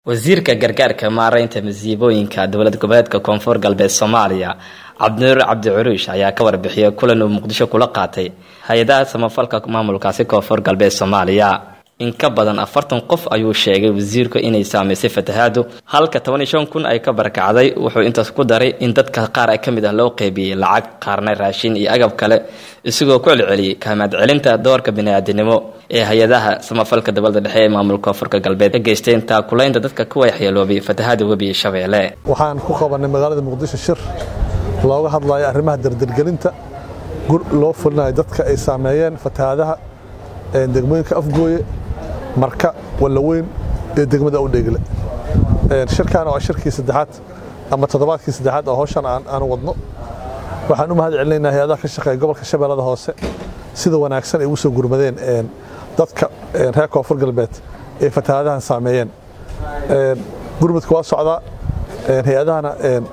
wasiirka gargaarka maaraynta masiibooyinka dowlad goboleedka koonfur galbeed soomaaliya cabdinuur cabdi curuush ayaa ka warbixiyay kulan uu muqdisho kula qaatay hay-adaha samafalka maamulkaasi koonfur galbeed soomaaliya in ka badan afartan qof ayuu sheegay wasiirku inay saamaysay fatahaadu halka toban iyo shan kun ay ka barakacday wuxuu intaas ku daray in dadka qaar ka mid ah loo qeybiyey lacag qaarna raashin iyo agab kale isagoo ku celceliyey kahmaad celinta doorka bini-aadinimo ee hay-adaha samafalka dowlada dhexe ee maamulka koonfurka galbeed ka geysteen taakulaynta dadka ku waxyeeloobay fatahaada webiga shabeelle waxaan ku qabanay magaalada muqdisho shir looga hadlayo arrimaha dardargelinta loo fulinayo dadka ay saameeyeen fatahaadaha degmooyinka afgooye marka wallaweyn iyo degmada udheegle shirkan waa shirkii saddexaad ama toddobaadkii saddexaad oo hawshan aan wadno waxaan u mahad celinaynaa hay-adaha ka shaqeeya gobolka shabeellada hoose sida wanaagsan ay ugu soo gurmadeen dadka reer koonfur galbeed ee fatahaadahan saameeyeen gurmudka waa socdaa hay-adahana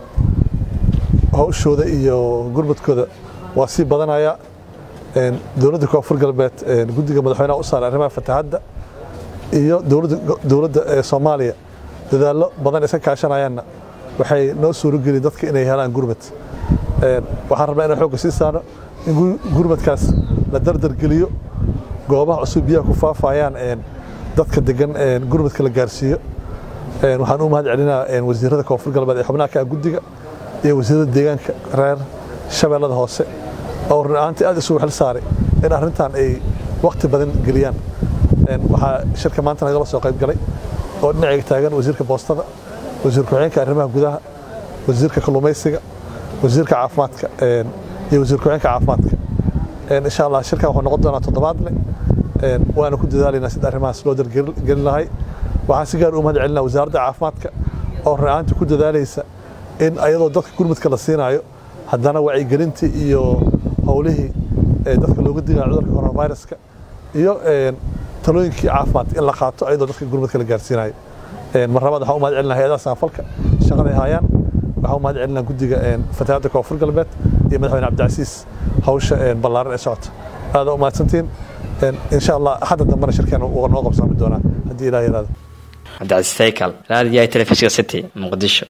hawshooda iyo gurmudkooda waa sii badanaya dowladda koonfur galbeed guddiga madaxweynaha u saaray arrimaha fatahadda iyo dowladda soomaaliya dadaallo badan iska kaashanayaanna waxay noo suurogeliyen dadka inay helaan gurmad waxaan rabnaa inaan xoogga sii saarno in gurmadkaas la dardargeliyo goobaha cusub biyaha ku faafayaan dadka degan gurmadka la gaarsiiyo waxaan u mahad celinaa wasiirada koonfur galbeed ee xubnaha ka ah guddiga iyo wasiirada deegaanka reer shabeellada hoose oo run ahaantii aad isugu xil saaray in arrintan ay wakhti badan geliyaan waxaa shirka maanta nagala soo qayb galay oo dhinacayga taagan wasiirka boostada wasiir ku-xigeenka arrimaha gudaha wasiirka kalluumaysiga wasiirka caafimaadka iyo wasiir ku-xigeenka caafimaadka insha allah shirkan wuxuu noqon doonaa toddobaadle waana ku dadaalaynaa sida arrimahaas loo dargelin lahay waxaan si gaar u mahad celinaa wasaaradda caafimaadka oo run ahaantii ku dadaalaysa in ayadoo dadka gurmudka la siinaayo haddana wacyigelintii iyo howlihii dadka looga digayo cudurka coronaviruska iyo talooyinkii caafimaad in la qaato ayadoo dadka gurmudka la gaarsiinayo mar labaad waxaan u mahad celinaa hay-adaha samafalka shaqaday haayaan waxaan u mahad celinaa guddiga fatahaadda koonfur galbeed iyo madaxweyne cabdicasiis hawsha ballaaran ee socota aada u mahadsantiin insha allah hadda dambena shirkeen noo qabsaami doonaa haddii ilaah yaraado cabdicasiis saykal raadiyaha telefishinka city muqdisho